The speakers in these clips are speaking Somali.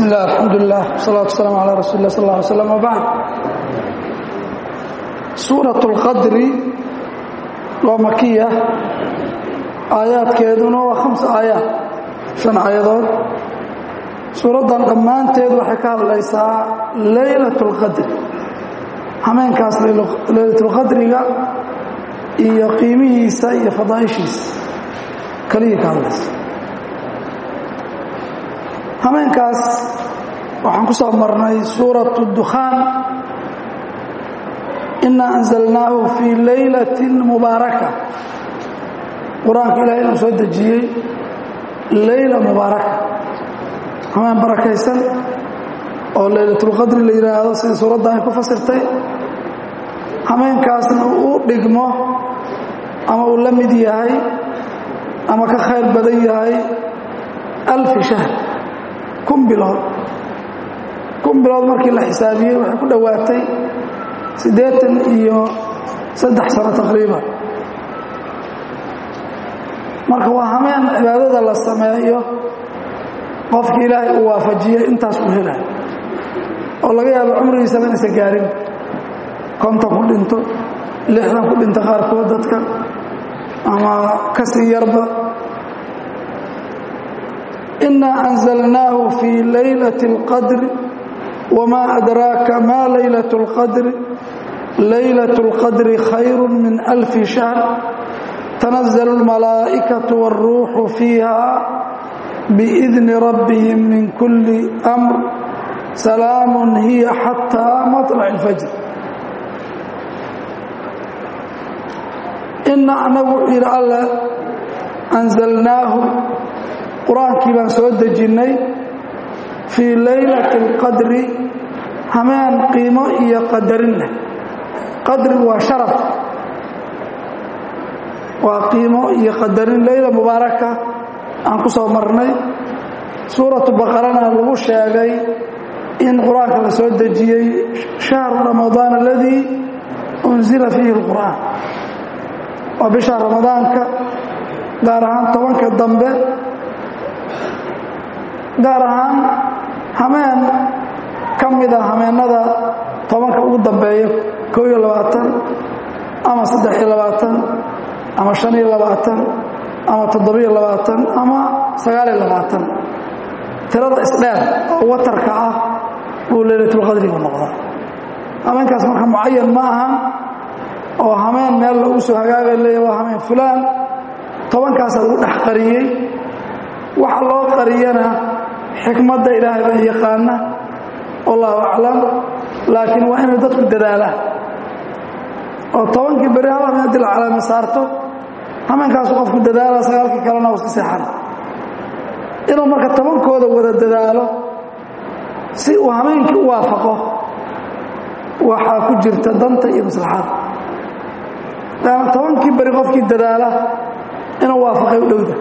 bismi illah alxamdulilah wsalaatu wasalaamu calaa rasuuli lah sal lla alay slam wabacd suurat اlqadri waa makiya aayaadkeeduna waa khams aayaad shan aayadood suuraddan dhammaanteed waxay ka hadlaysaa leylat اlqadri hameenkaas leylatulqadriga iyo qiimihiisa iyo fadaaishiisa kaliya ka hadlaysa hameenkaas waxaan ku soo marnay suuraة الdukhaan ina anzalnaahu fii laylaة mubaaraka qur-aanka ilahay inuu soo dejiyey layla mubaaraka hameen barakaysan oo laylatulqadri la yidhaahdo sida suuradda ay ku fasirtay hameenkaasna uu dhigmo ama uu la mid yahay ama ka khayr badan yahay alfi shahr kun bilood kun bilood markii la xisaabiyey waxay ku dhowaatay siddeetan iyo saddex sano taqriiban marka waa hameen cibaadada la sameeyo qofkii ilaahay uu waafajiyey intaas uu helayo oo laga yaabo cumrigiisaba inaysa gaarin konton ku dhinto lixdan ku dhinta qaarkood dadka ama kasii yarba ina anzalnaahu fii laylaة اlqadri wma adraaka ma laylaة اlqadri laylaة اlqadri khayr min alfi shahr tanazl اlmalaa'ikaة wاlruuxu fiiha biidni rabbihim min kuli أmr salaam hiya xatىa maطlac اlfajr ina anagu wuxuu yidhi alle anzalnaahu qur-aankii baan soo dejinnay fii laylati اlqadri hameen qiimo iyo qadarin leh qadrigu waa sharaf waa qiimo iyo qadarin leyla mubaaraka aan ku soo marnay suuratu baqarana lagu sheegay in qur-aanka la soo dejiyey shahru ramadaan aladii unzila fiihi اlqur'aan waa bisha ramadaanka gaar ahaan tobanka dambe gaar ahaan hameen ka mida hameennada tobanka ugu dambeeya koo iyo labaatan ama saddex iyo labaatan ama shan iyo labaatan ama toddobiyo labaatan ama sagaaliyo labaatan tirada isdheer oo watarka ah buu leylatulqadrigu noqdaa hameenkaas marka mucayan ma aha oo hameen meel lagu soo hagaagay leeya waa hameen fulaan tobankaasa lagu dhex qariyey waxa loo qariyana xikmadda ilaahay baa yaqaana wallahu aclam laakiin waa inay dadku dadaalaan oo tobankii beri hal hameen haddii la calaama saarto hameenkaasu qofku dadaala sagaalkii kalena u iska seexana inuu marka tobankooda wada dadaalo si uu hameenkii u waafaqo waxaa ku jirta danta iyo maslaxada laana tobankii beri qofkii dadaala inuu waafaqay u dhowda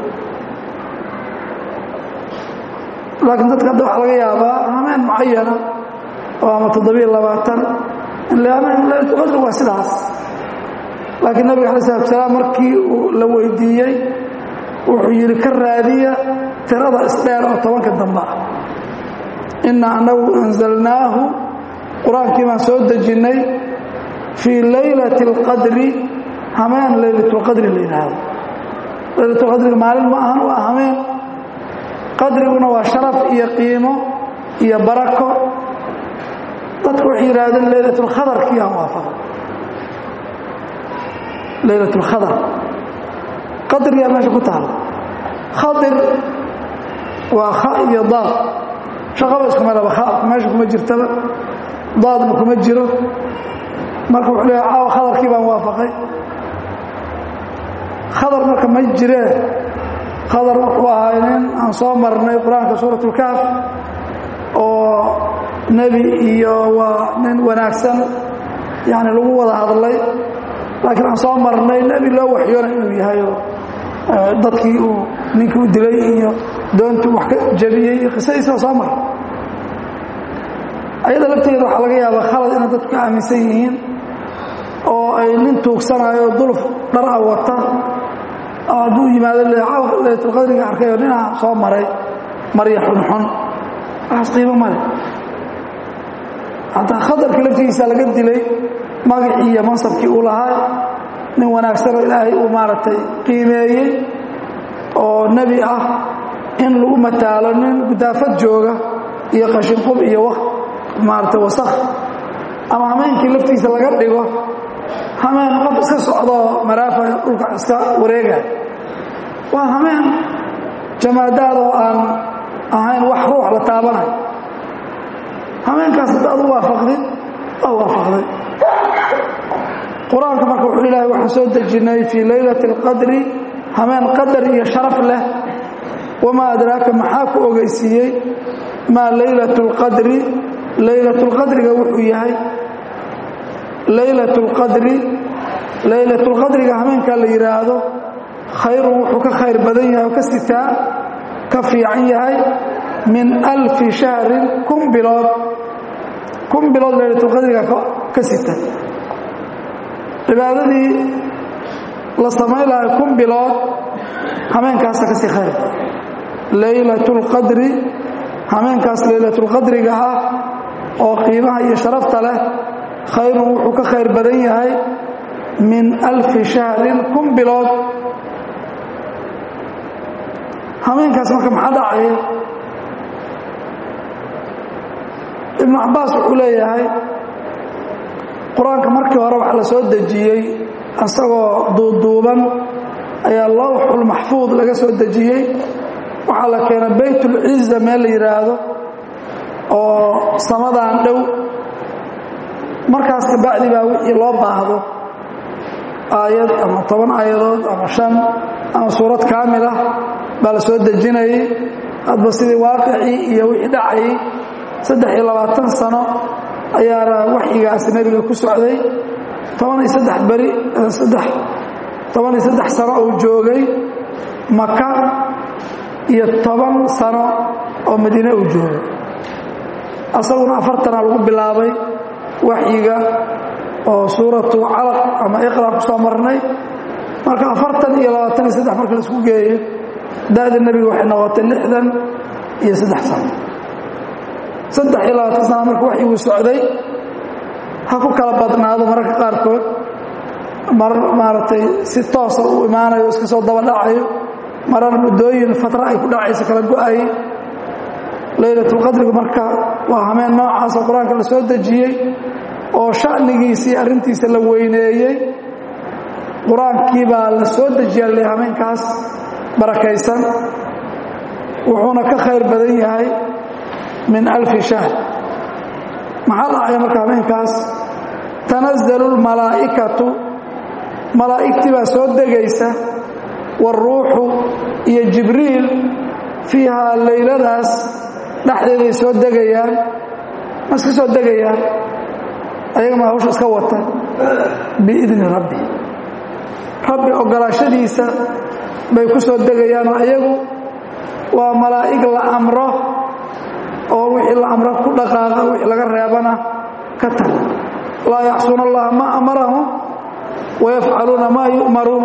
laakiin dadka hadda waxaa laga yaabaa hameen mucayana oo ama toddobiyo labaatan laylatulqadri waa sidaas laakiin nabiga alai salatu salaam markii uu la weydiiyey wuxuu yidhi ka raadiya tirada isdheer oo tobanka dambe ah ina anagu anzalnaahu qur-aankii baan soo dejinnay fii laylati اlqadri hameen laylatulqadri la yidhaahdo laylatulqadriga maalin ma ahan waa hameen qadriguna waa sharaf iyo qiimo iyo barako dadku waxay yidhaahdeen laylatulkhadarkii aan waafaqo laylatulkhadar qadrigaa meesha ku taala khadir waa kha iyo daad shaqaba iskuma laba khaabku meesha kuma jirtaba daadna kuma jiro marka wuxuu leeya caawa khadarkii baan waafaqay khadar marka ma jiree khadar wuxuu ahaa nin aan soo marnay qur-aanka suurat ulkaaf oo nebi iyo waa nin wanaagsan yani lagu wada hadlay laakiin aan soo marnay nebi loo waxyoonay inuu yahay oo dadkii uu ninkii u dilay iyo doontii wax ka jabiyey iyo qisadiisa soo maray ayada lafteeda waxaa laga yaabaa khalad inay dadku ka aaminsan yihiin oo ay nin tuugsanayo duluf dhar a wata hadduu yimaado laylatulqadriga arkay oo ninaa soo maray marya xunxun waxaas qiimo male hataa khatarkii laftigiisa laga dilay magacii iyo mansabkii uu lahaa nin wanaagsanoo ilaahay uu maaragtay qiimeeyey oo nebi ah in lagu mataalo nin gudaafad jooga iyo qashinqub iyo maaragtay wasakh ama hameenkii laftiisa laga dhigo hameen qof iska socdoo maraafa dhulka iska wareegaya waa hameen jamaadaad oo aan ahayn wax ruux la taabanayo hameenkaas haddaad u waafaqdid waa waafaqday qur-aanka marka wuxuu ilaahay waxaan soo dejinnay fii laylati alqadri hameen qadar iyo sharaf leh wamaa adraaka maxaa ku ogeysiiyey maa laylat اlqadri laylat اlqadriga wuxuu yahay laylat اlqadri laylat اlqadriga hameenkaa la yidhaahdo khayrun wuxuu ka khayr badan yahay oo ka sitaa ka fiican yahay min alfi shahrin kun bilood kun bilood laylatulqadriga ka sita cibaadadii la samayn lahay kun bilood hameenkaasa ka sii khayr laylatulqadri hameenkaas laylatulqadriga ah oo qiimaha iyo sharafta leh khayrun wuxuu ka khayr badan yahay min alfi shahrin kun bilood hameenkaas marka maxaa dhacaya ibnu cabbaas wuxuu leeyahay qur-aanka markii hore waxa la soo dejiyey isagoo duuduuban ayaa lowxulmaxfuud laga soo dejiyey waxaa la keenay baytulciza meel la yidhaahdo oo samadaan dhow markaas kabacdi baa wixii loo baahdo aayad ama toban aayadood ama shan ama suurad kaamil ah baa la soo dejinayay hadba sidii waaqicii iyo wixii dhacayay saddex iyo labaatan sano ayaana waxyigaasi nebiga ku socday toban iyo saddex beri saddex toban iyo saddex sano uu joogay maka iyo toban sano oo madiine uu joogay asaguna afartana lagu bilaabay waxyiga oo suuratu calaq ama iqra ku soo marnay marka afartan iyo labaatan iyo saddex marka la isku geeyo da-da nebiga waxay noqotay lixdan iyo saddex sano saddex iyo labaatan sana marka waxyiguu socday ha ku kala badnaado mararka qaarkood mar maaragtay si toosa u imaanayo iska soo daba dhacayo marar muddooyin fatra ay ku dhacayso kala go-ay laylatulqadrigu marka waa hameen noocaasoo qur-aanka la soo dejiyey oo sha'nigiisii arrintiisa la weyneeyey qur-aankii baa la soo dejiyaa le hameenkaas barakaysan wuxuuna ka khayr badan yahay min alfi shahr maxaa dhacaya marka habeenkaas tanazalu lmalaa'ikatu malaa'igtii baa soo degaysa waaruuxu iyo jibriil fiihaa layladaas dhexdeeday soo degayaan ma iska soo degayaan ayagama hawsha iska wata biidni rabbi rabbi ogolaashadiisa bay ku soo degayaanoo ayagu waa malaa'ig la amro oo wixii la amro ku dhaqaaqa wixii laga reebana ka tag laa yaxsuuna allaha ma amarahum wayafcaluuna maa yu'maruun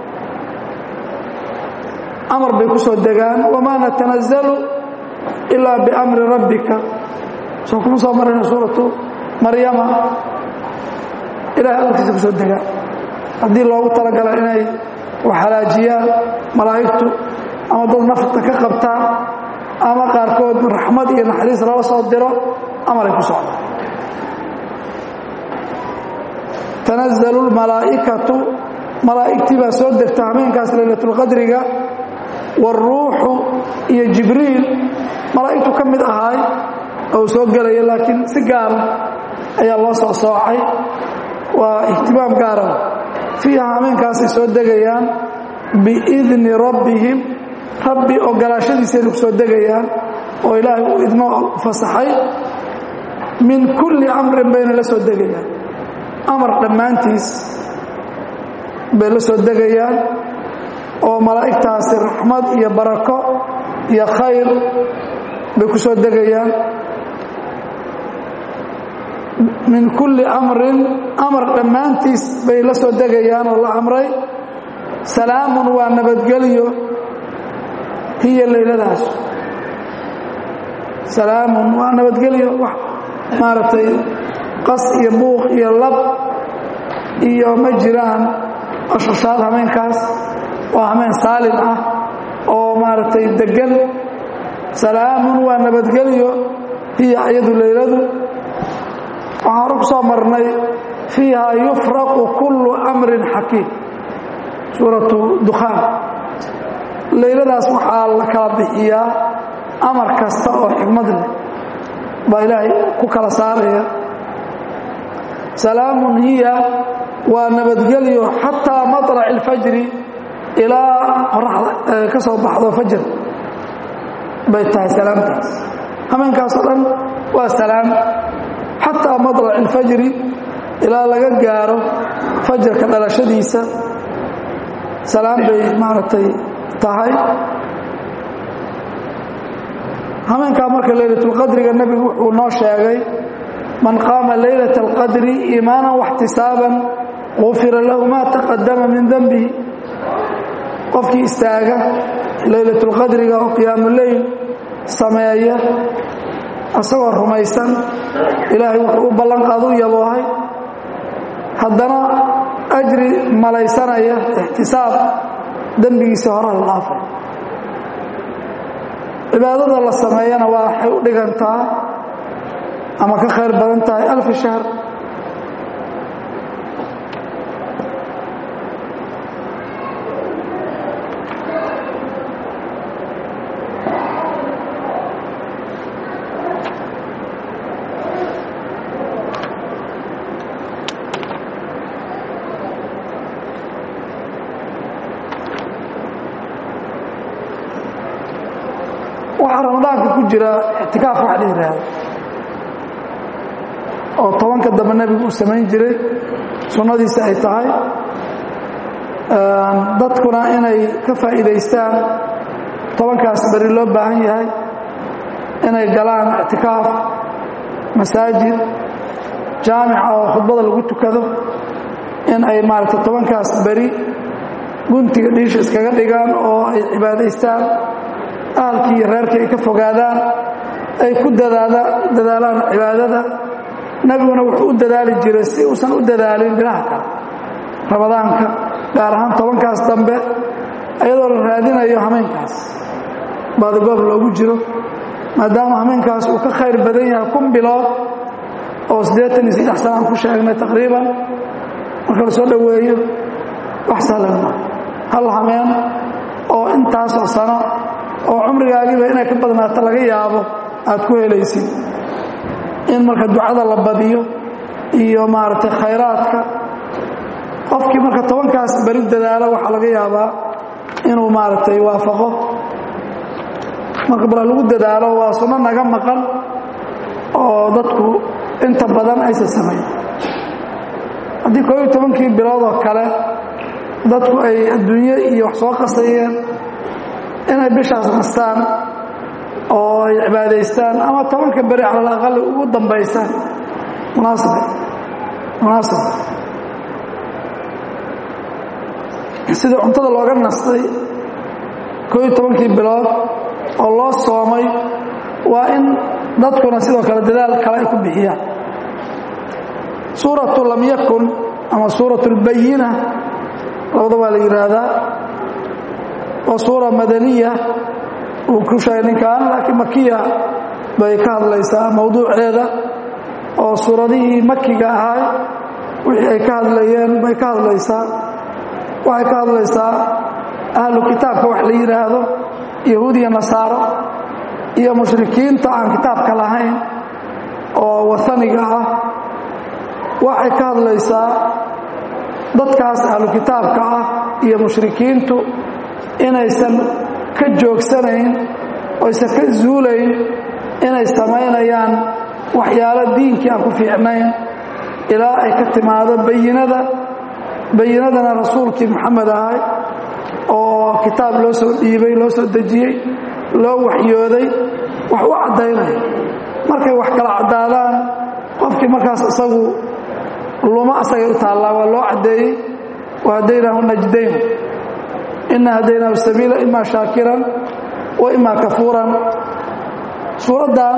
amar bay ku soo degaan wamaa natanazalu ilaa biamri rabbika soo kuma soo marayna suuratu maryama ilahay amarkiisa ku soo degaan haddii loogu talagala inay wax halaajiyaan malaa'igtu ama dad nafta ka qabtaan ama qaarkood raxmad iyo naxariis lala soo diro amaray ku socdaan tanazalu lmalaa'ikatu malaa'igtii baa soo degta hameenkaas laylatulqadriga waaruuxu iyo jibriil malaa'igtu ka mid ahaay oo soo gelaya laakiin si gaara ayaa loo soo soocay waa ihtimaam gaara fiiha hameenkaasay soo degayaan biidni rabbihim rabbi ogolaashadiisayna ku soo degayaan oo ilaahay uu idmo fasaxay min kulli amrin bayna la soo degayaan amar dhammaantiis bay la soo degayaan oo malaa'igtaasi raxmad iyo barako iyo khayr bay ku soo degayaan min kulli amrin amar dhammaantiis bay la soo degayaan oo la amray salaamun waa nabadgelyo hiya layladaas salaamun waa nabadgelyo wax maaragtay qas iyo buuq iyo lab iyo ma jiraan ashashaad hameenkaas waa hameen saalim ah oo maaragtay degan salaamun waa nabadgelyo hiya iyadu leyladu waxaan hore ku soo marnay fiiha yufraqu kullu amrin xakiim suuratu dukhaan leyladaas waxaa la kala bixiyaa amar kasta oo xikmad leh baa ilaahay ku kala saaraya salaamun hiya waa nabadgelyo xataa maطlac اlfajri ilaa qoraxda ka soo baxdo fajr bay tahay salaamtaas hameenkaasoo dhan waa salaam xataa maطlac اlfajri ilaa laga gaaro fajarka dhalashadiisa salaam bay maaragtay tahay hameenkaa marka laylatulqadriga nebigu wuxuu noo sheegay man qaama laylat alqadri iimaanan waxtisaaban qufira lahu maa taqadama min denbihi qofkii istaaga laylatulqadriga oo qiyaamuleyl sameeya isagoo rumaysan ilaahay wuxuu u ballanqaad u yaboohay haddana ajri malaysanaya ixtisaab dembigiisa hore la dhaafay cibaadada la sameeyana waa waxay u dhigantaa ama ka khayr badan tahay alfi shahr waxaa ramadaanka ku jira ictikaaf wax la yidhaahdo oo tobanka dambe nebigu uu samayn jiray sunnadiisa ay tahay dadkuna inay ka faa'iidaystaan tobankaas beri loo baahan yahay inay galaan ictikaaf masaajid jaamica oo khudbada lagu tukado in ay maaragtay tobankaas beri guntiga dhiisha iskaga dhigaan oo ay cibaadaystaan ahalkii iyo reerkii ay ka fogaadaan ay ku dadaalaan cibaadada nebiguna wuxuu u dadaali jiray si uusan u dadaalin bilaha kale ramadaanka gaar ahaan tobankaas dambe iyadoo la raadinayo hameenkaas baadagoob loogu jiro maadaama hameenkaas uu ka khayr badan yahay kun bilood oo siddeetan iyo saddex sana aan ku sheegnay taqriiban marka la soo dhoweeyo wax sahlan maa hal hameen oo intaasoo sano oo cumrigaagiiba inay ka badnaato laga yaabo aad ku helaysid in marka ducada la badiyo iyo maaragtay khayraadka qofkii marka tobankaas beri dadaalo waxaa laga yaabaa inuu maaragtay waafaqo marka bala lagu dadaalo waa sunno naga maqan oo dadku inta badan aysan samayn haddii koob iyo tobankii bilood oo kale dadku ay adduunye iyo wax soo qasayeen inay bishaas nastaan oo ay cibaadaystaan ama tobanka beri cala alaqali ugu dambaysaan munaasib munaasib sida cuntada looga nastay koob iyo tobankii bilood oo loo soomay waa in dadkuna sidoo kale dadaal kale ay ku bixiyaan suuratu lam yakun ama suuratu اlbayina labada waa la yidhaahdaa oo suura madaniya uu ku sheegay ninkan laakiin makiya bay ka hadlaysaa mowduuceeda oo suuradihii makiga ahay wixii ay ka hadlayeen bay ka hadlaysaa waxay ka hadlaysaa ahlu kitaabka wax la yidhaahdo yahuud iyo nasaaro iyo mushrikiinta aan kitaabka lahayn oo wataniga ah waxay ka hadlaysaa dadkaas ahlu kitaabka ah iyo mushrikiintu inaysan ka joogsanayn oysan ka zuulayn inay samaynayaan waxyaalo diinkii aan ku fiicnayn ilaa ay ka timaado bayinada bayinadana rasuulkii moxamed ahay oo kitaab loo soo dhiibay loo soo dejiyey loo waxyooday wax u caddaynaya markay wax kala caddaadaan qofkii markaas isagu luma asagay u taallaa waa loo caddeeyey wa hadaynaahu najdayn ina hadaynaahu sabiila ima shaakiran wa ima kafuuran suuraddan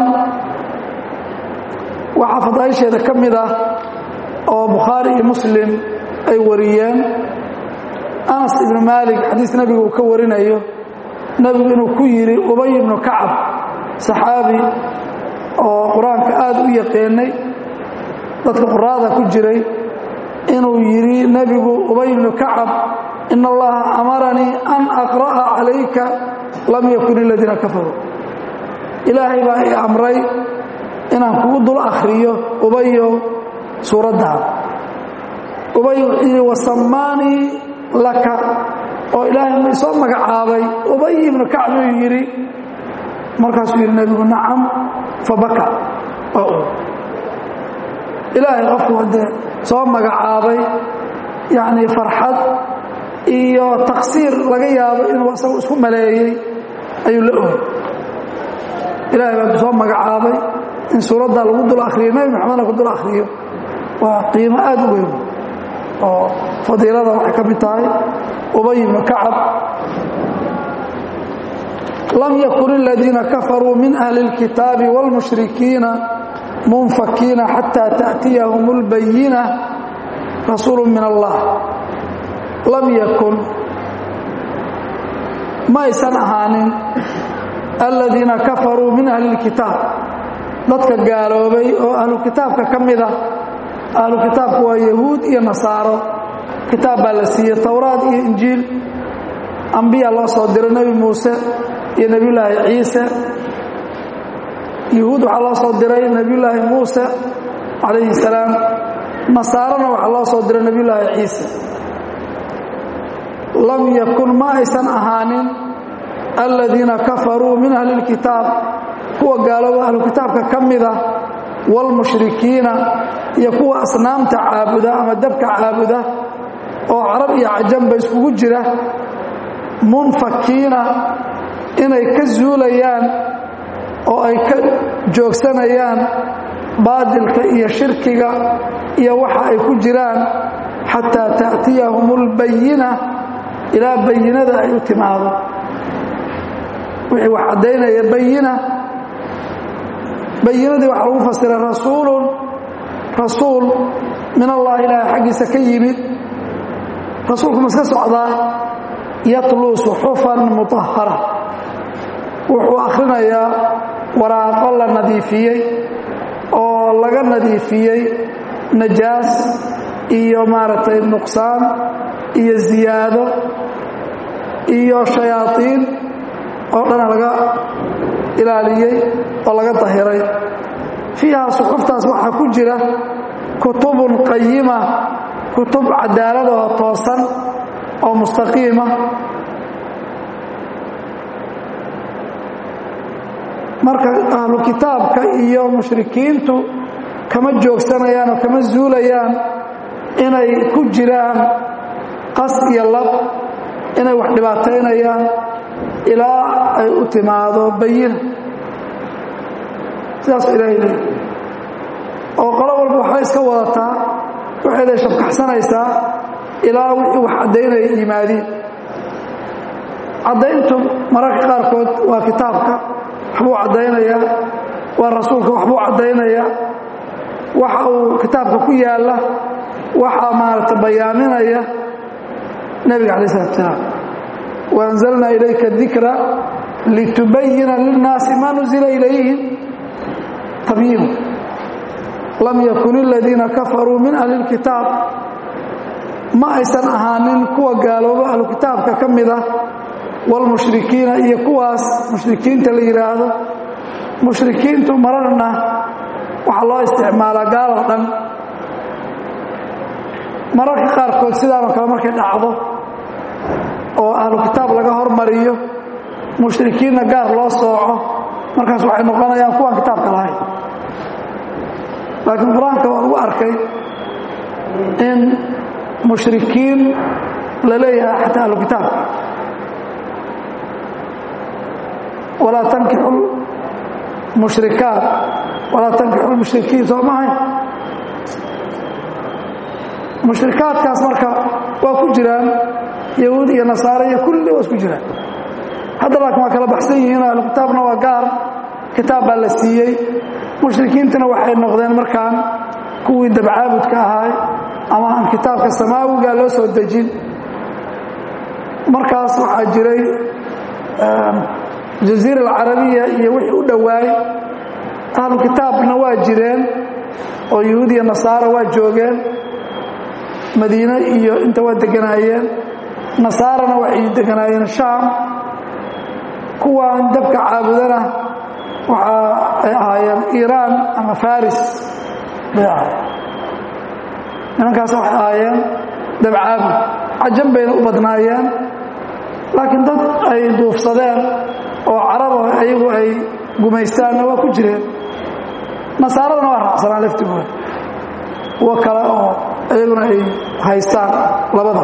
waxaa fadaaisheeda ka mid ah oo bukhaari iyo muslim ay wariyeen anas ibnu maalik xadiis nebigu uu ka warinayo nebigu inuu ku yidhi ubay ibnu kacab saxaabi oo qur-aanka aada u yaqaanay dadka quraada ku jiray inuu yidhi nebigu ubay ibnu kacab in allaha amaranii an aqra'a calayka lam yakun iladiina kafaruu ilaahay baa i amray inaan kugu dul akhriyo ubayo suuraddan ubay wuxuu yidhi wasamaanii laka oo ilaahay ma isoo magacaabay ubay ibnu kacb uu yidhi markaasuu yidhi nebigu nacam fabaka oo u ilaahay qofku haddee soo magacaabay yacnii farxad iyo taksiir laga yaabo inuu asagu isku maleeyey ayuu la ohay ilaahay baa ku soo magacaabay in suuradda lagu dul akhriyo nebi maxamedna ku dul akhriyo waa qiimo aada u weyn oo fadiilada waxay ka mid tahay ubay ibnu kacab lam yakun aladiina kafaruu min ahli اlkitaabi wاlmushrikiina munfakiina xataa taأtiyahum اlbayina rasuulu min allah lam yakun ma aysan ahaanin aladiina kafaruu min ahli اlkitaab dadka gaaloobay oo ahlu kitaabka ka mida ahlu kitaabku waa yahuud iyo nasaaro kitaab baa la siiyey towraad iyo injiil ambiya loo soo diray nebi muuse iyo nebiyulaahi ciise yahuud waxaa loo soo diray nebiyulaahi muuse calayhi salaam nasaarona waxaa loo soo diray nebiyulaahi ciise lam yakun ma aysan ahaanin aladiina kafaruu min ahli اlkitaab kuwa gaalooba ahlu kitaabka ka mida wاlmushrikiina iyo kuwa asnaamta caabuda ama dabka caabuda oo carab iyo cajamba iskugu jira munfakiina inay ka zuulayaan oo ay ka joogsanayaan baadilka iyo shirkiga iyo waxa ay ku jiraan xataa ta'tiyahum اlbayina ilaa bayinada ay u timaado wixii wax caddaynaya bayina bayinadii waxaa lagu fasiray rasuulun rasuul min allahi ilaahay xaggiisa ka yimid rasuulku ma iska socdaa yatluu suxufan mutahara wuxuu akhrinayaa waraaqo la nadiifiyey oo laga nadiifiyey najaas iyo maaragtay nuqsaan iyo ziyaado iyo shayaaiin oo dhana laga ilaaliyey oo laga dahiray fiiha suxuftaas waxaa ku jira kutubun qayima kutub cadaaladoo toosan oo mustaqiima marka ahlu kitaabka iyo mushrikiintu kama joogsanayaan oo kama zuulayaan inay ku jiraan qas iyo lab inay wax dhibaataynayaan ilaa ay u timaado bayina sidaasuu ilaahay leeyahy oo qolo walba waxbay iska wadataa waxayday shabkaxsanaysaa ilaa wixii wax caddaynaya yimaadiin caddayntu mararka qaarkood waa kitaabka waxbuu caddaynayaa waa rasuulka waxbuu caddaynayaa waxa uu kitaabka ku yaalla waxaa maaragta bayaaminaya nebiga calayi isalaatu salaam waanzalnaa ilayka dikra litubayina linnaasi maa nuzila ilayhim tabyiinu lam yakun aladiina kafaruu min ahli اlkitaab ma aysan ahaanin kuwa gaalooba ahlu kitaabka ka mid ah wاlmushrikiina iyo kuwaas mushrikiinta la yidhaahdo mushrikiintu mararna waxaa loo isticmaalaa gaaloo dhan mararka qaarkood sidaanoo kale markay dhacdo oo ahlu kitaab laga hormariyo mushrikiinna gaar loo sooco markaas waxay noqonayaan kuwaan kitaabka lahayn laakiin qur-aanka waa lagu arkay in mushrikiin la leeyahay xataa ahlu kitaabka walaa tankixu mushrikaat walaa tankixu lmushrikiin soo mahay mushrikaadkaas marka waa ku jiraan yahuud iyo nasaare iyo kulli waa isku jiraan hadda laakiin waa kala baxsan yihiin ahlu kitaabna waa gaar kitaab baa la siiyey mushrikiintana waxay noqdeen markaan kuwii dabcaabudka ahaay ama aan kitaabka samaawiga loo soo dejin markaas waxaa jiray jaziira alcarabiya iyo wixii u dhowaay ahlu kitaabna waa jireen oo yuhuud iyo nasaara waa joogeen madiine iyo inta waa deganaayeen nasaarana waxay deganaayeen shaam kuwaan dabka caabudana waxa ay ahaayeen iiraan ama faris bay ahaayeen nimankaas waxay ahaayeen dabcaabud cajan bayna u badnaayeen laakiin dad ay duufsadeen oo caraba ayagu ay gumaystaanna waa ku jireen nasaaradana waa raacsanaa laftigooda kuwo kale oo iyaguna ay haystaan labada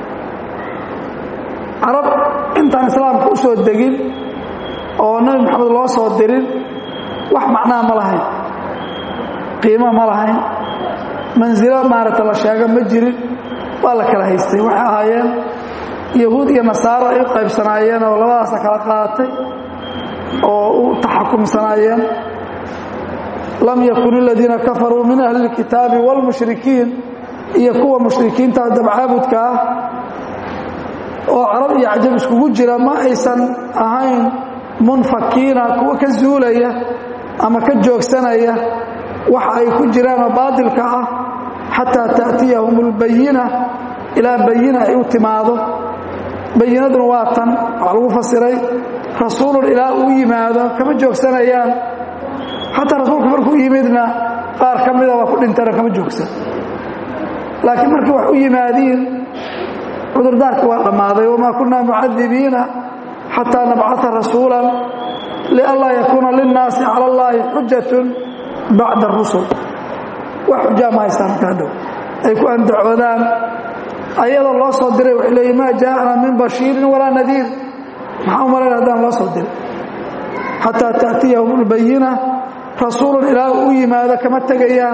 carab intaan islaamka u soo degin oo nebi moxamed loo soo dirin wax macnaha ma lahayn qiimo ma lahayn mansilo maaragta la sheego ma jirin waa la kala haystay waxay ahaayeen yahuud iyo nasaaro ay u qaybsanaayeen oo labadaasa kala qaadatay oo u taxakumsanaayeen lam yakun aladiina kafaruu min ahli اlkitaabi wاlmushrikiin iyo kuwa mushrikiinta dabcaabudka ah oo carab iyo cajab iskugu jira ma aysan ahayn munfakiina kuwa ka zuulaya ama ka joogsanaya waxa ay ku jiraanoo baadilka ah xataa taأtiyahum اlbayina ilaa bayina ay u timaado bayinaduna waa tan waxaa lagu fasiray rasuulun ilaa uu yimaado kama joogsanayaan xataa rasuulku markuu yimidna qaar ka mida waa ku dhintana kama joogsan laakiin markii wax u yimaadiin cudurdaarka waa dhammaaday wamaa kunaa mucadibiina xataa nabcaa rasuulan lianlaa yakuuna linnaasi cala allaahi xujatun bacda arusul wax xujaa ma haystaan markaa dhow ay ku andacoodaan ayadoo loo soo diray waxay leeyiin maa jaa'ana min bashiirin walaa nadiir maxaa u malayn haddaan loo soo diray xataa taأtiyahum اlbayina rasuulun ilaa u yimaado kama tegayaan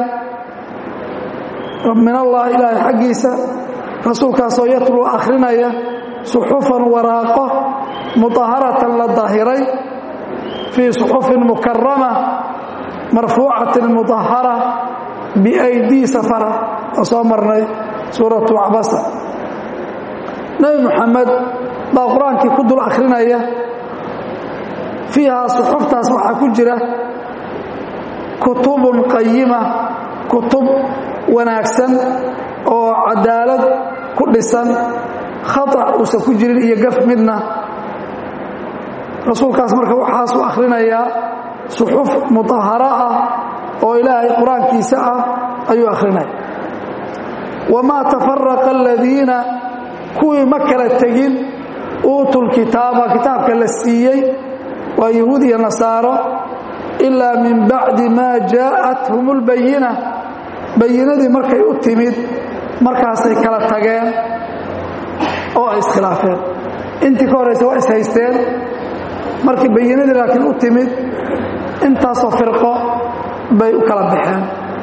min allah ilaahay xaggiisa rasuulkaasoo yatluu akhrinaya suxufan waraaqo muطaharatan la dahiray fii suxufin mukarama marfuucatin muطahara biaydii safara oo soo marnay suuratu cabasa nebi moxamed baa qur-aankii ku dul akhrinaya fiihaa suxuftaas waxaa ku jira kutubun qayima kutub wanaagsan oo cadaalad ku dhisan khatac uusan ku jirin iyo gaf midna rasuulkaas marka waxaasuu akhrinayaa suxuf mutahara ah oo ilaahay qur-aankiisa ah ayuu akhrinaya wamaa tafaraqa aladiina kuwii ma kala tegin uutuu lkitaaba kitaabka la siiyey waa yahuud iyo nasaaro ilaa min bacdi maa jaa'athum اlbayina bayinadii markay u timid markaasay kala tageen oo ay iskhilaafeen intii ka horaysa waa ishaysteen markii bayinadii laakiin u timid intaasoo firqo bay u kala baxeen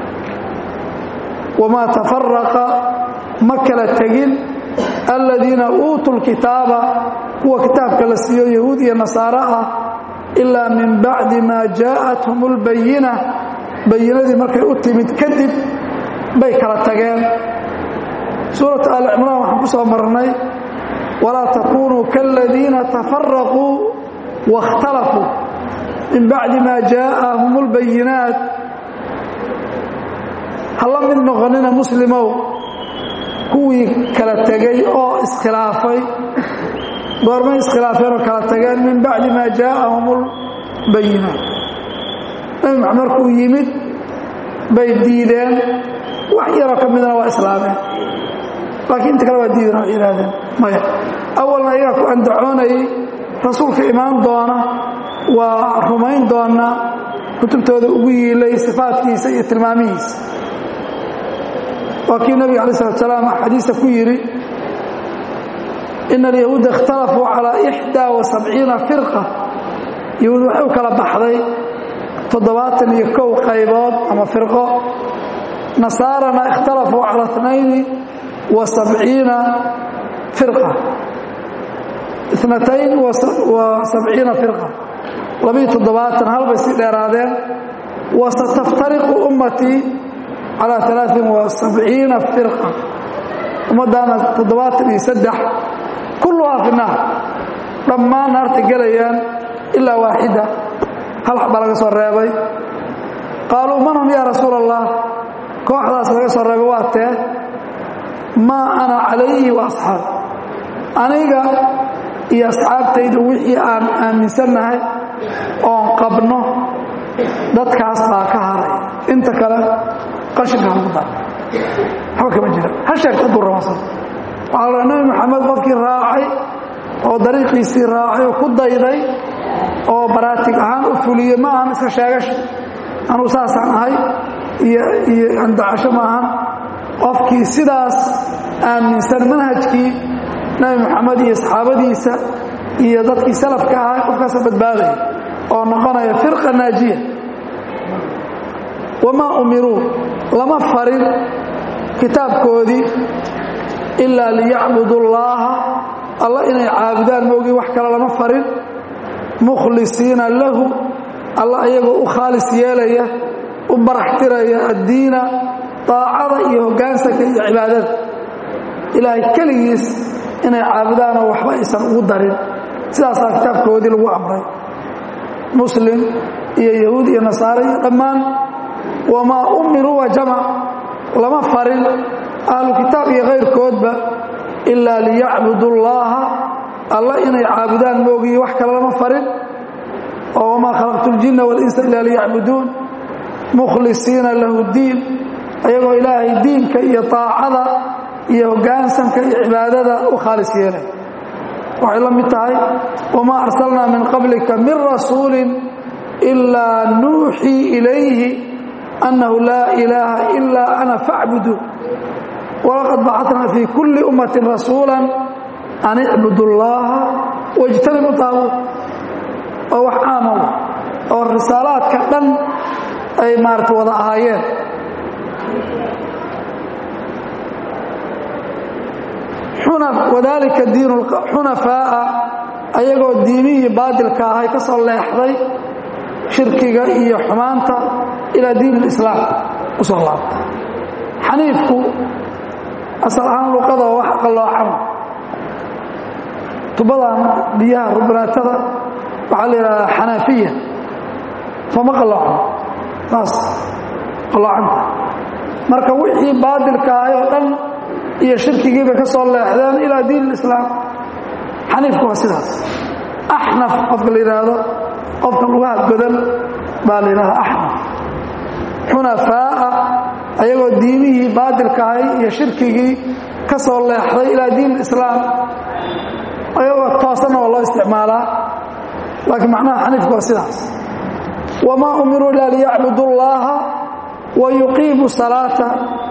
wamaa tafaraqa ma kala tegin aladiina uutuu lkitaaba kuwa kitaabka la siiyo yahuud iyo nasaaro ah ilaa min bacdi maa jaa'athum اlbayina bayinadii markay u timid kadib bay kala tageen suuratu aali cimraan waxaan ku soo marnay walaa takunuu kaaladiina tafaraquu waاkhtalafuu min bacdi maa jaa'ahum اlbayinaat ha la mid noqonina muslimow kuwii kala tegey oo iskhilaafay goormay iskhilaafeen oo kala tageen min bacdi maa jaa'ahum اlbayinaat nabi maxamed markuu yimid bay diideen wax yaroo ka midna waa islaameen laakiin inta kale waa diideen waxay yidhahdeen maya awalna ayagaa ku andacoonayay rasuulka imaan doona waa rumayn doonaa kutubtooda ugu yiilay sifaadkiisa iyo tilmaamihiisa waa kii nabiga alay slat salaam xadiisa ku yidhi ina alyahuuda ikhtalafuu calaa ixdaa wa sabciina firqa yahuud waxay u kala baxday toddobaatan iyo kow qaybood ama firqo nasaarana ikhtalafuu cala اtnayni wa sabciina firqa inatayn wa sabciina firqa labiiyo toddobaatan halbay sii dheeraadeen wasataftariqu ummatii calaa alaain wa sabciina firqa ummaddaana toddobaatan iyo saddex kulluhaa fi naar dhammaan naarta gelayaan ilaa waaxida hal xaba laga soo reebay qaaluu man hum yaa rasuula allah kooxdaas laga soo reebay waa tee maa ana calayhi wa asxaab aniga iyo asxaabtayda wixii aan aaminsannahay oon qabno dadkaas baa ka haray inta kale qashinka halgu dar waxba kama jira ha sheegta hadduu rabasan waxaa la nabi maxamed qofkii raacay oo dariiqiisii raacay oo ku dayday oo baraatig ahaan u fuliyey ma ahan iska sheegasha anuu saasaan ahay iyo iyo andacasho ma ahan qofkii sidaas aaminsan manhajkii nabi maxamed iyo saxaabadiisa iyo dadkii salafka ahay qofkaasa badbaadaya oo noqonaya firqa naajiya wamaa umiruu lama farin kitaabkoodii ilaa liyacbudu llaaha alla inay caabudaan moogii wax kale lama farin mukhlisiina lahu alla iyagoo u khaalis yeelaya u baraxtiraya addiina daacada iyo hoggaansanka iyo cibaadada ilaahay keligiis inay caabudaanoo waxba aysan ugu darin sidaasaa kitaabkoodii lagu amray muslim iyo yahuud iyo nasaare iyo dhammaan wamaa umiruu wa jamac lama farin ahlu kitaab iyo kayrkoodba ilaa liyacbudu llaaha alla inay caabudaan moogiyi wax kale lama farin oo wamaa khalaqtu ljinna walinsa ilaa liyacbuduun mukhlisiina lahu diin ayagoo ilaahay diinka iyo taacada iyo hoggaansanka iyo cibaadada u khaalis yeelay waxay la mid tahay wamaa arsalnaa min qablika min rasuulin ilaa nuuxii ilayhi annahu laa ilaaha ilaa ana facbudu walaqad bacatnaa fii kulli ummatin rasuula an icbudu llaaha wajtanibu taabuut oo wax caama oo risaalaadka dhan ay maarata wada ahaayeen wadalika diin xunafaa'a ayagoo diimihii baadilka ahay ka soo leexday shirkiga iyo xumaanta ilaa diin islaam u soo laabta xaniifku asal ahaan luqada wax qalloocan tubadan biyaha rubanaatada waxaa la yidhahdaa xanaafiya sooma qalloocan saas qalloocanta marka wixii baadilka ahay oo dhan iyo shirkigii bay ka soo leexdeen ilaa diin islaam xaniifku waa sidaas axnaf qofka la yidhaahdo qofka lugaha godan baa la yidhahda axnaf xunafaa'a ayagoo diimihii baadilka ahay iyo shirkigii ka soo leexday ilaa diin islaam ayagoo toosanna waa loo isticmaalaa laakiin macnaha xaniifku waa sidaas wamaa umiruu ilaa liyacbudu llaaha wa yuqiimu salaata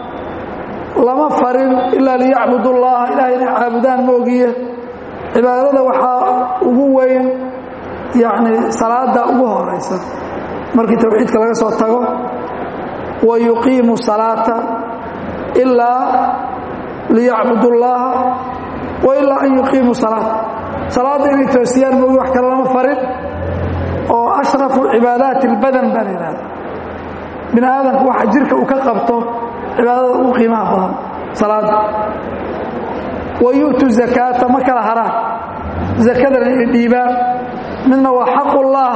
lama farin ilaa liyacbudu llaha ilahay inay caabudaan moogiye cibaadada waxaa ugu weyn yani salaada ugu horaysa markii towxiidka laga soo tago wa yuqiimu salaata ilaa liyacbudu llaha wa ilaa an yuqiimu salaata salaadda inay toosiyaan moogi wax kale lama farin oo ashrafu cibaadaati اlbadan baa la yidhahda bini aadamku waxa jirka uu ka qabto cibaadada ugu qiimaha badan salaada wa yu'tu zakaata ma kala haraan zakadana inay dhiibaan midna waa xaqullah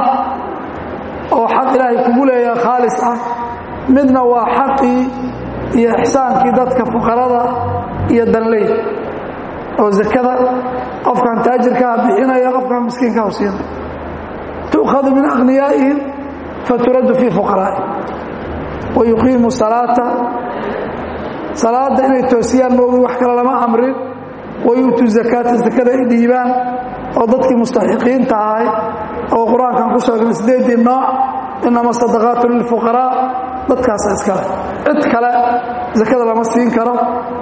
oo xaq ilaahay kugu leeyaha khaalis ah midna waa xaqii iyo ixsaankii dadka fuqarada iyo danley oo zakada qofkan taajirkaha bixinaya qofkan miskiinkaha siina tu'khadu min akhniyaa'ihim faturaddu fii fuqaraa'ihim wa yuqiimu salaata salaada inay toosiyaan moogi wax kale lama amrin wayuutu zakaata zakada ay dhiibaan oo dadkii mustaxiqiinta ahay oo qur-aankan ku sheegnay sideedii nooc inama sadaqaatu lilfuqaraa dadkaasa iskale cid kale zakada lama siin karo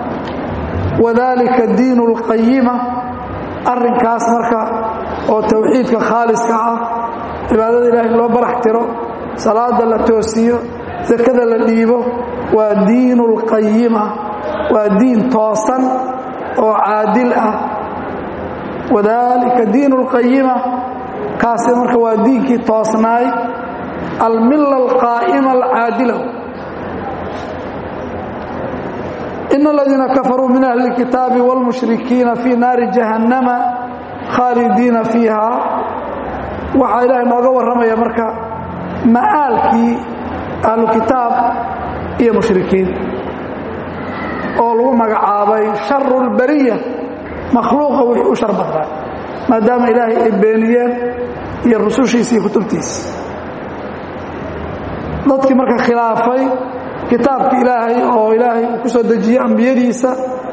wadalika diinu اlqayima arrinkaas marka oo towxiidka khaaliska ah cibaadada ilaahay loo barax tiro salaada la toosiyo zakada la dhiibo waa diinu اlqayima waa diin toosan oo caadil ah wadalika diinu اlqayima kaasi marka waa diinkii toosnaay almila alqaa'ima alcaadila in aladiina kafaruu min ahli اlkitaabi wاlmushrikiina fii naari jahannama khaalidiina fiiha waxaa ilaahay nooga warramaya marka ma'aalkii ahlu kitaab iyo mushrikiin oo lagu magacaabay sharu اlbariya makhluuqa wixii u shar badnaa maadaama ilaahay ay beeniyeen iyo rusushiisa iyo kutubtiisa dadkii marka khilaafay kitaabka ilaahay oo ilaahay uu ku soo dejiyey ambiyadiisa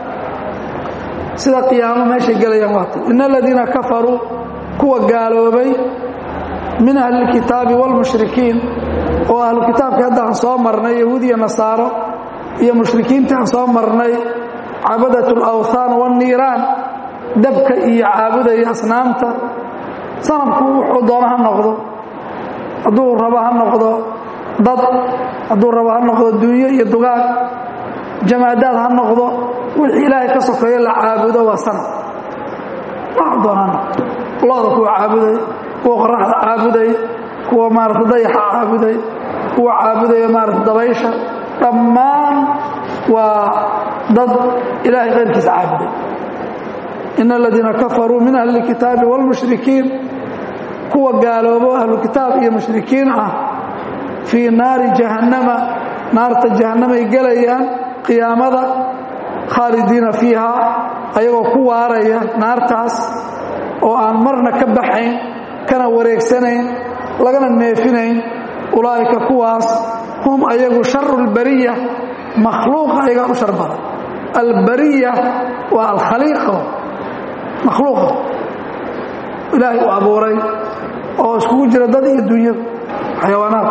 sida qiyaamo meeshay gelayaan waata in aladiina kafaruu kuwa gaaloobay min ahli اlkitaabi wاlmushrikiin oo ahlu kitaabkii hadda aan soo marnay yahuud iyo nasaaro iyo mushrikiintii aan soo marnay cabadat اlawthaan wاnniiraan dabka iyo caabudaya asnaamta sanamku wuxuu doono ha noqdo hadduu rabo ha noqdo dad hadduu rabo ha noqdo dunyo iyo dugaag jamaadaad ha noqdo wixii ilaahay ka sokeeyo la caabudo waa sanam wax doona ha noqdo looda kuwa caabuday kuwa qoraxda caabuday kuwa maarata dayaxa caabuday kuwa caabudaya maarata dabaysha dhammaan waa dad ilaahay qayrkiisa caabuday in aladiina kafaruu min ahli اlkitaabi wاlmushrikiin kuwa gaaloobo ahlu kitaab iyo mushrikiin ah fii naari jahannama naarta jahannamay gelayaan qiyaamada khaalidiina fiiha ayagoo ku waaraya naartaas oo aan marna ka baxayn kana wareegsanayn lagana neefinayn ulaa'ika kuwaas hum ayagu sharu اlbariya makhluuqa ayagaa u shar badan albariya waa alkhaliiqa makhluuqa ilaahay u abuuray oo iskugu jira dad iyo dunyada xayawaanaad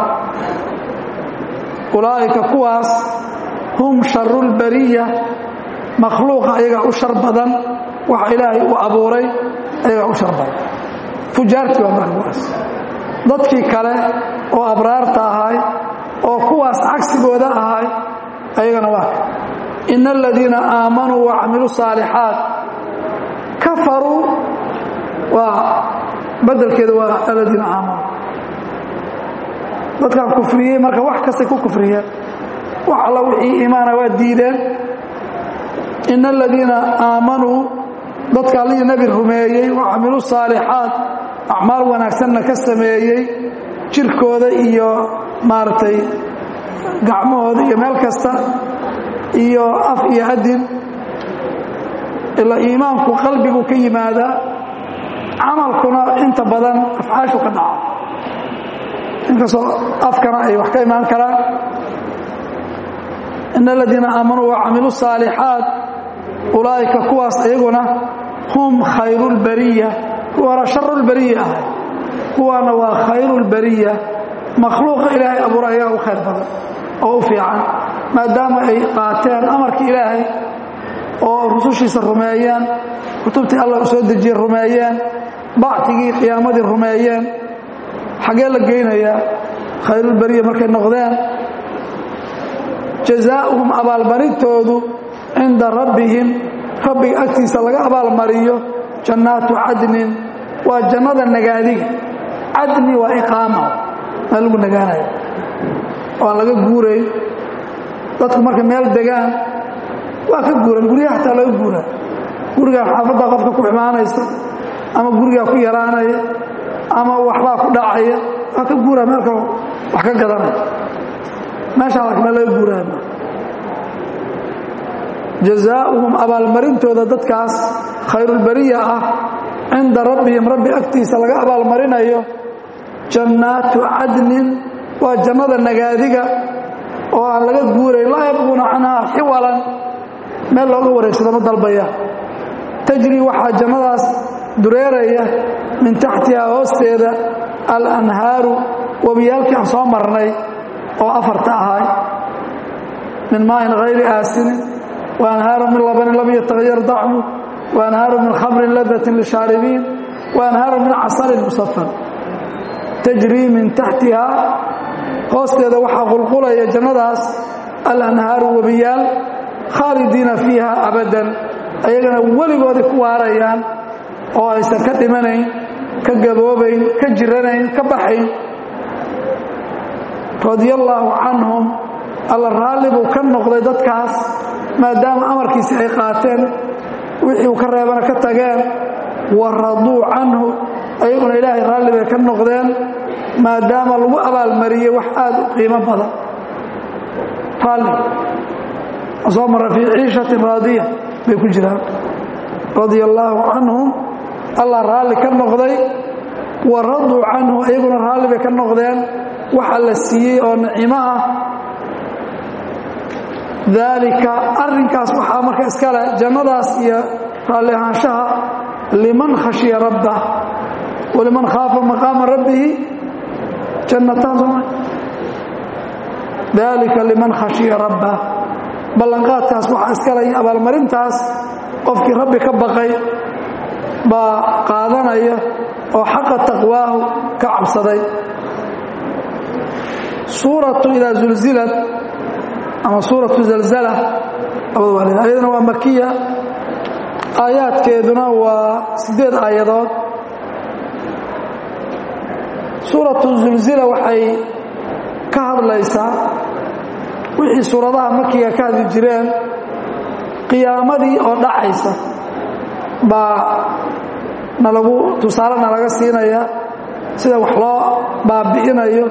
ulaa'ika kuwaas hum sharu lbariya makhluuqa ayagaa u shar badan waxa ilaahay u abuuray ayagaa u shar badan fujaartii waa markuwaas dadkii kale oo abraarta ahay oo kuwaas cagsigooda ahay ayagana waa in aladiina aamanuu wacamiluu saalixaat kafaruu waa badelkeeda waa aladiina aamanuu dadkaan kufriyey marka wax kastay ku kufriyeen wax alla wixii iimaana waa diideen in aladiina aamanuu dadka allihii nebi rumeeyey wa camiluu saalixaat acmaal wanaagsanna ka sameeyey jirkooda iyo maaragtay gacmahooda iyo meel kasta iyo af iyo adin ilaa iimaanku qalbigu ka yimaadaa camalkuna inta badan afcaashu ka dhaca inkastoo afkana ay wax ka imaan karaan in aladiina aamanuu wacamiluu saalixaat ulaa'ika kuwaas ayaguna hum khayru lbariya kuwana sharu lbariya ahay kuwaana waa khayru lbariya makhluuqa ilaahay abuura ayaga u khayr badan oo u fiican maadaama ay qaateen amarka ilaahay oo rusushiisa rumeeyeen kutubtii allah u soo dejiyey rumeeyeen bactigii qiyaamadii rumeeyeen xaggee la geynayaa khayrulbariya markay noqdeen jazaa'uhum abaalmarintoodu cinda rabbihim rabbiga agtiisa laga abaalmariyo jannaatu cadnin waa jannada nagaadiga cadni waa iqaama maa lagu nagaanaya oo aan laga guurayn dadku markay meel degaan waa ka guuran guryaha xataa laga guuraa gurigaa xaafaddaa qofka ku imaanaysa ama gurigaa ku yaraanaya ama waxbaa ku dhacaya waa ka guuraa meelka wax ka gadanaya meeshaa laakiin meel laga guuraya ma jazaa'uhum abaalmarintooda dadkaas khayrulbariya ah cinda rabbihim rabbi agtiisa laga abaalmarinayo jannaatu cadnin waa jannada nagaadiga oo aan laga guurayn laa yabquuna canhaa xiwalan meel looga wareegsado ma dalbaya tajri waxaa jannadaas dureeraya min taxtihaa hoosteeda alanhaaru webiyaalkii aan soo marnay oo afarta ahay min maain hayri aasinin waanhaaru min labanin lam yatahayar dacmu waanhaaru min khamrin ladatin lishaaribiin waanhaaru min casalin musafan tajrii min taxtihaa hoosteeda waxaa qulqulaya jannadaas alanhaaru webiyaal khaalidiina fiiha abadan ayagana weligooday ku waarayaan oo aysan ka dhimanayn ka gaboobayn ka jiranayn ka baxayn radia allaahu canhum alla raalli buu ka noqday dadkaas maadaama amarkiisi ay qaateen wixii uu ka reebana ka tageen wa raduu canhu ayaguna ilaahay raalli bay ka noqdeen maadaama lagu abaalmariyey wax aad u qiimo badan raalli soo mara fii ciishatin raadiya bay ku jiraan radia allaahu canhum allah raalli ka noqday wa raduu canhu ayaguna raalli bay ka noqdeen waxa la siiyey oo nicimo ah daalika arrinkaas waxaa marka iskale jannadaas iyo raalli ahaanshaha liman khashiya rabbah waliman khaafa maqaama rabbihi jannataan sooma daalika liman khashiya rabbah ballanqaadkaas waxaa iskale iyo abaalmarintaas qofkii rabbi ka baqay baa qaadanaya oo xaqa taqwaahu ka cabsaday suuratu idaa zulzilad ama suuratu zalzala labada waa leedahay ayaduna waa makiya aayaadkeeduna waa siddeed aayadood suuratu zulzila waxay ka hadlaysaa wixii suuradaha makiga ka hadli jireen qiyaamadii oo dhacaysa baa nalagu tusaale nalaga siinaya sida wax loo baabi'inayo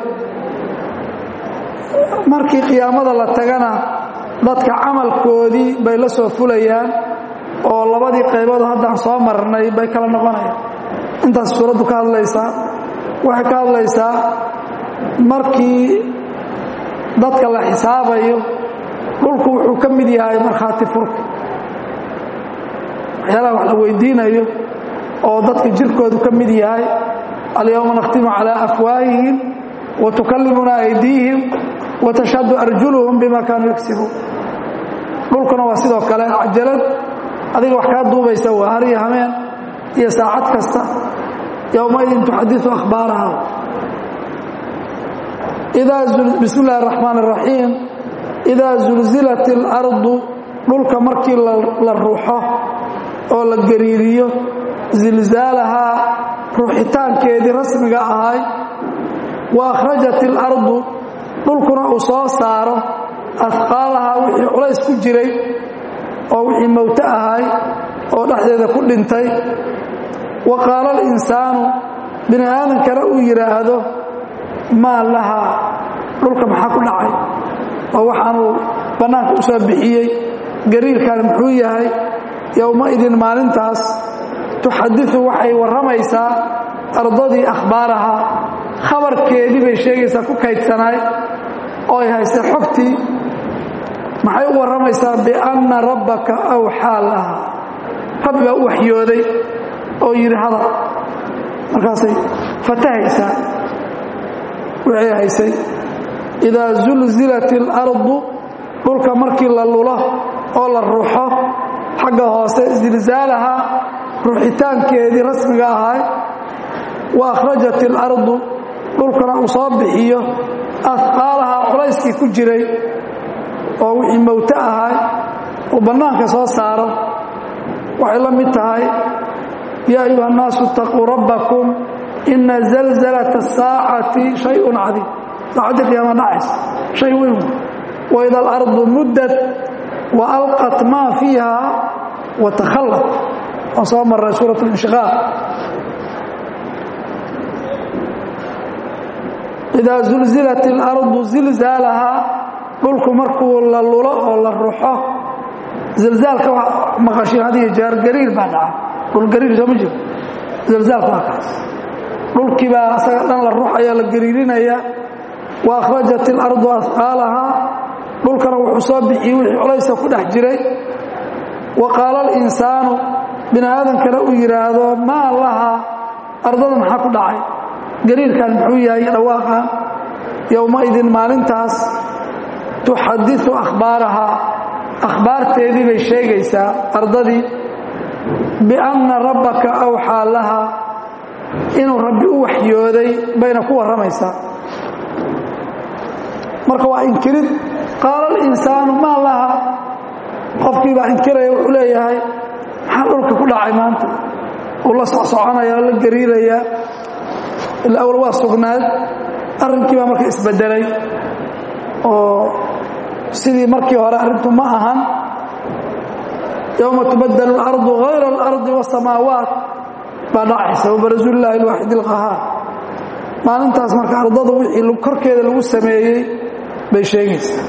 markii qiyaamada la tagana dadka camalkoodii bay la soo fulayaan oo labadii qaybood haddaan soo marnay bay kala noqonayaan intaas suuraddu ka hadlaysaa waxay ka hadlaysaa markii dadka la xisaabayo dhulku wuxuu ka mid yahay markhaati furka waxyaalaha wax la weydiinayo oo dadka jirkoodu ka mid yahay alyowma nakhtimu calaa afwaahihim wa tukallimuna aydiihim wa tashhadu arjuluhum bima kaanuu yagsibuun dhulkuna waa sidoo kale cajalad adiga wax kaa duubaysa waa har iyo hameen iyo saacad kasta yowmaidin tuxadiu akhbaaraha bismi illahi araxmaan araxiim idaa zulzilat اlardu dhulka markii la ruuxo oo la gariiriyo zilzaalahaa ruuxitaankeedii rasmiga ahay wa akhrajat اlardu dhulkuna uu soo saaro afqaalahaa wixii culays ku jiray oo wixii mowto ahay oo dhexdeeda ku dhintay wa qaala alinsaanu bini aadankana uu yidhaahdo maa lahaa dhulka maxaa ku dhacay oo waxaanuu bannaanka u soo bixiyey gariirkan muxuu yahay yowmaidin maalintaas tuxadiu waxay warramaysaa ardadii akhbaaraha khabarkeedii bay sheegaysaa ku kaydsanaay oo ay haystay xogtii maxay u warramaysaa bianna rabbaka awxaa laha rabbi baa u waxyooday oo yidhi hadal markaasay fatahaysaa wixii haysay idaa zulzilat اlardu dhulka markii la lulo oo la ruuxo xagga hoose zilzaalaha ruuxitaankeedii rasmiga ahay wa akhrajat اlardu dhulkana uu soo bixiyo afqaalaha culayskii ku jiray oo wixii mowto ahay uu bannaanka soo saaro waxay la mid tahay yaa ayuha الnaasu اtaquu rabbakum ina zalzalaة الsaacati shayء cadiim saacadii qiyaama dhacaysa shay weyn waida alardu muddat wa alqat maa fiiha wa takhallat waan soo marray suuraة اlinshiqaaq idaa zulzilat اlardu zilzaalahaa dhulku markuu la lulo oo la ruxo zilzaalka maqashiin hadiyo jaar gariir baa dhaca dhulgariir soo ma jiro zilzaalka waa kaas dhulkii baa asaga dhan la ruxaya la gariirinaya wa akhrajat اlardu afqaalahaa dhulkana wuxuu soo bixiyey wixii culaysa ku dhex jiray wa qaala alinsaanu bini aadankana uu yidhaahdo maa lahaa ardada maxaa ku dhacay gariirkan muxuu yahay dhawaaqan yowmaidin maalintaas tuxadiu akhbaarahaa akhbaarteedii bay sheegaysaa ardadii bianna rabbaka awxaa lahaa inuu rabbi u waxyooday bayna ku warramaysaa marka waa inkirid qaala alinsaanu maa laha qofkii baa inkiraya wuxuu leeyahay maxaa dhulka ku dhacay maanta uu la socsoconaya oo la gariirayaa ila awal waa sugnaad arrinkii baa marka isbedelay oo sidii markii hore arrintu ma ahan yowma tubadel اlardu hayra اlardi wasamaawaat baa dhacaysa wabarasu llaahi اlwaaxid اlqahaar maalintaas marka ardada wixii korkeeda lagu sameeyey bay sheegaysaa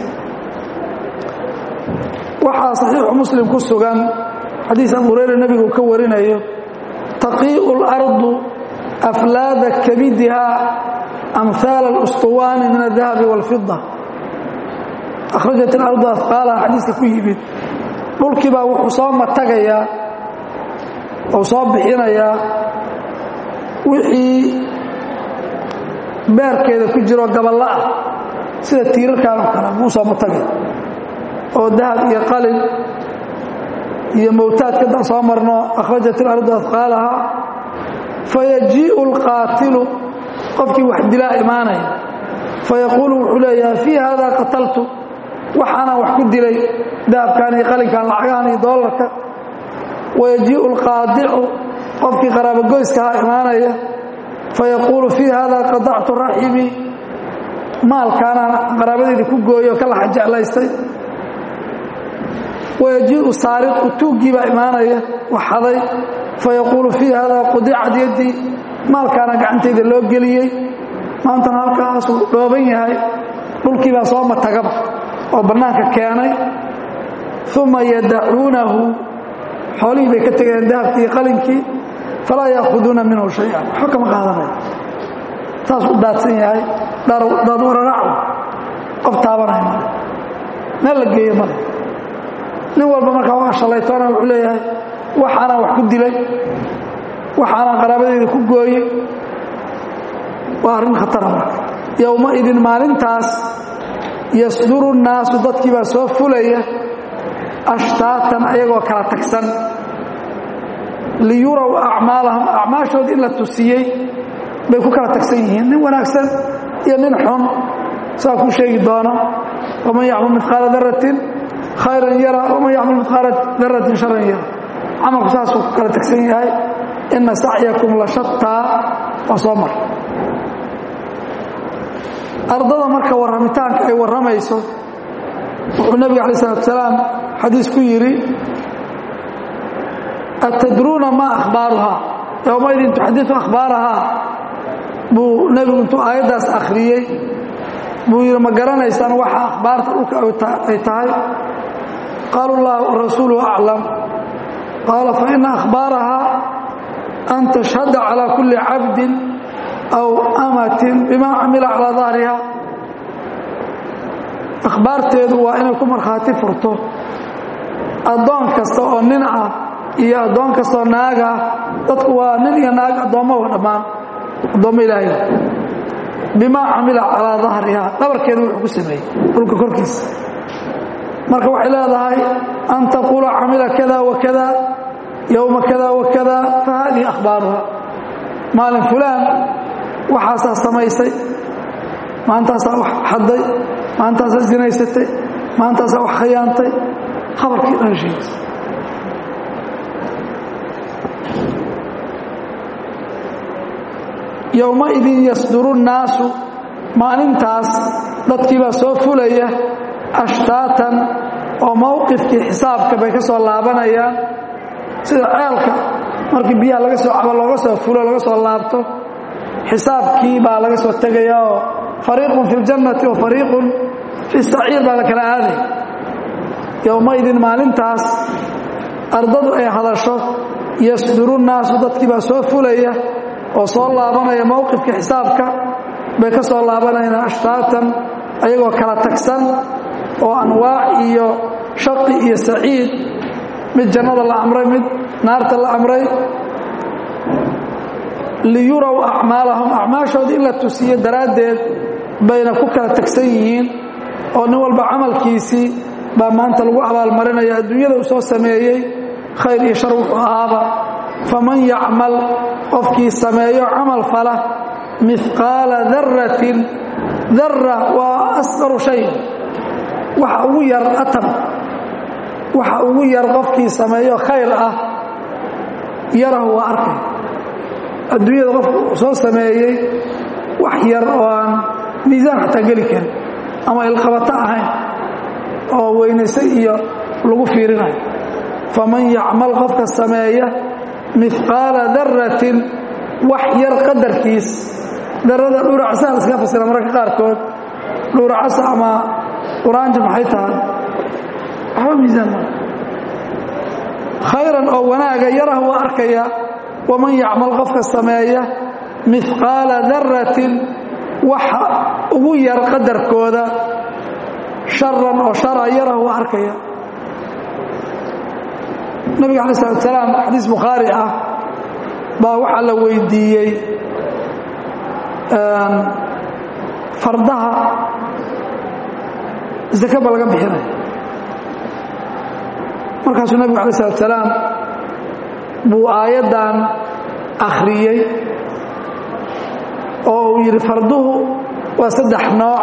waxaa saxiixu muslim ku sugan xadiis abu hureyre nebigu ka warinayo taqii'u اlardu aflaada kabidiha amhaal اlustuwaani min الdahabi wاlfida akhrajat اlardu afqaalaha xadiiska ku yimid dhulkii baa wuxuu soo matagayaa ou soo bixinayaa wixii beerkeeda ku jiro gaballo ah sida tiirarkan oo kale buu soo matagaya oo dahab iyo qalin iyo mowtaadka da soo marno akhrajat ilardu afqaalaha fayajii'u alqaatilu qofkii wax dilaa imaanaya fayaquulu wuxuu leeyahay fii hada qataltu waxaanaan wax ku dilay dahabkan iyo qalinkan lacagahan iyo doolarka wayajii'u alqaadicu qofkii qaraabogoyskahaa imaanaya fayaquulu fii hada qadactu raximi maalkaanaan qaraabadeyda ku gooyo ka laxa jeclaystay wayajii'u saariqu tuuggii baa imaanaya waxaday fayaquulu fii hada qudicat yaddii maalkaana gacantayda loo geliyey maantana halkaasuu dhooban yahay dhulkii baa soo matagaba oo bannaanka keenay uma yadacuunahu xoolihii bay ka tegayaan dahabkii iyo qalinkii falaa yaakuduuna minhu shay-an waxba kama qaadanaya saasuu daadsan yahay daad wararacu qof taabanaya male meel la geeyo male nin walba markaa waa shalaytoona wuxuu leeyahay waxaanaan wax ku dilay waxaanaan qaraabadeyda ku gooyey waa arrin khatara marka yowmaidin maalintaas yasduru nnaasu dadkii baa soo fulaya ashtaatan ayagoo kala tagsan liyuraw acmaalahum acmaashoodii in la tusiyey bay ku kala tagsan yihiin nin wanaagsan iyo nin xun saa ku sheegi doona waman yacmal midqaala daratin khayran yara waman yacmal midqaala daratin sharan yara camalku saasuu ku kala tagsan yahay ina sacyakum la shataa waa soo mar ardada marka warramitaanka ay warramayso wuxuu nebiga alay salatu salaam xadiis ku yidhi atadruuna maa akhbaaruhaa yowmaidin tuxadiu akhbaarahaa buu nebigu intuu aayaddaas akhriyey buu yidhi ma garanaysaan waxa akhbaarta dhulka ay tahay qaalu llah rasuuluhu aclam qaala faina akhbaarahaa an tashhada calaa kulli cabdin aw amatin bima camila calaa dahriha akhbaarteedu waa inay ku markhaati furto addoon kasta oo nin ah iyo addoon kastaoo naag ah dadku waa nin iyo naag addoommawa dhammaan addoommo ilaahay bimaa camila calaa dahriha dhabarkeedu wuxuu ku sameeyey dhulka korkiisa marka waxay leedahay an taquula camila kada wa kada yowma kada wa kada fa haadihi akhbaaruha maalin fulaan waxaasaa samaysay maantaasaa wax xadday maantaasaa zinaysatay maantaasaa wax khayaantay khabarkii dhan sheegaysa yowmaidin yasduru nnaasu maalintaas dadkiibaa soo fulaya ashtaatan oo mowqifkii xisaabka bay ka soo laabanayaan sida ceelka markii biyaha laga soo cabo looga soo fulo laga soo laabto xisaabkii baa laga soo tegaya oo fariiqun fi ljannati wa fariiqun fi saciir baa la kala aaday yowmaidin maalintaas ardadu ay hadasho yasduru nnaasu dadkii baa soo fulaya oo soo laabanaya mowqifkii xisaabka bay ka soo laabanayaan ashtaatan ayagoo kala tagsan oo anwaac iyo shaqi iyo saciid mid jannada la amray mid naarta la amray liyuraw acmaalahum acmaashoodii in la tusiyo daraaddeed bayna ku kala tagsan yihiin oo nin walba camalkiisii baa maanta lagu abaalmarinaya adduunyada uu soo sameeyey khayr iyo shar wuxuu ahaaba faman yacmal qofkii sameeyo camal fala mihqaala daratin dara waa asqaru shay waxa ugu yar atam waxa ugu yar qofkii sameeyo khayr ah yarahu waa arkay adduunyada qofku soo sameeyey wax yar oo aan miisaan xataa geli karin ama ilqabato ahayn oo weynayse iyo lagu fiirinayo faman yacmal qofka sameeya mihqaala daratin wax yar qadarkiis darada dhuuracsaha la iska fasira mararka qaarkood dhuuracasa ama quraanja maxay tahay waxba miisaan maa khayran oo wanaaga yarah waa arkaya waman yacmal qofka sameeya mihqaala daratin waxa ugu yar qadarkooda sharan oo shara yarah waa arkaya nabiga alay slat salaam xadiis bukhaari ah baa waxaa la weydiiyey fardaha zake ba laga bixinaya markaasuu nabigu alay slat salaam buu aayaddan akhriyey oo uu yidhi farduhu waa saddex nooc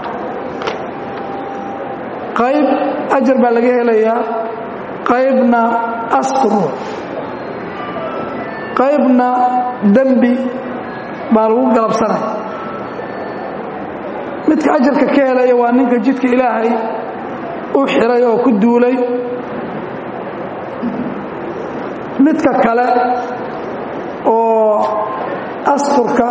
qayb ajar baa laga helayaa qaybna astru qaybna dembi baa lagu galabsanaya midka ajarka ka helaya waa ninka jidka ilaahay u xiray oo ku duulay midka kale oo asturka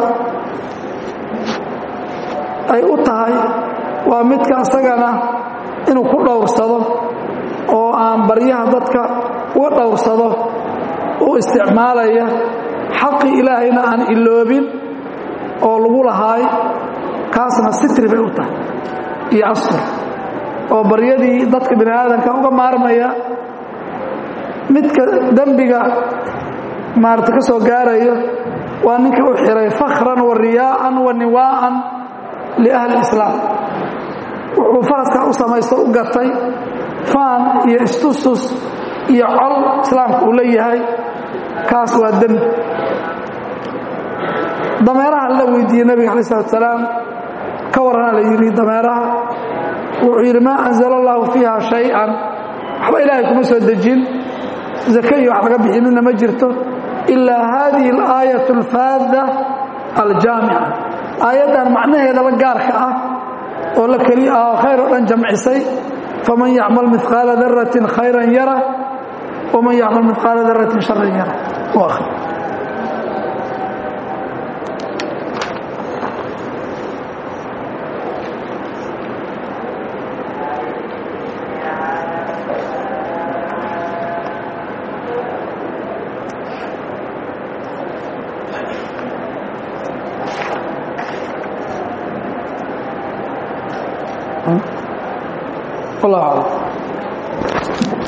ay u tahay waa midka asagana inuu ku dhowrsado oo aan baryaha dadka uga dhowrsado u isticmaalaya xaqi ilaahayna aan iloobin oo lagu lahaay kaasna sitri bay u tahay iyo astur oo baryadii dadka bini aadamka uga maarmaya midka dembiga maarata ka soo gaarayo waa ninka u xiray fakhran wa riyaa'an wa niwaa'an liahli islaam wuxuu faaskaa u samaysto u gatay faan iyo istustus iyo col islaamka uu leeyahay kaas waa dembi dameeraha la weydiiyey nabiga alay slat salaam ka warrana la yidhi dameeraha wuxuu yidhi maa anzala allahu fiiha shay-an waxba ilaahay kuma soo dejin zake iyo wax laga bixinina ma jirto ilaa haadihi alaayat alfaada aljaamica aayaddan macnaheedaba gaarka ah oo la keli ah oo khayr oo dhan jamcisay faman yacmal mihqaala daratin khayran yara waman yacmal mihqaala daratin sharan yara والله أعلم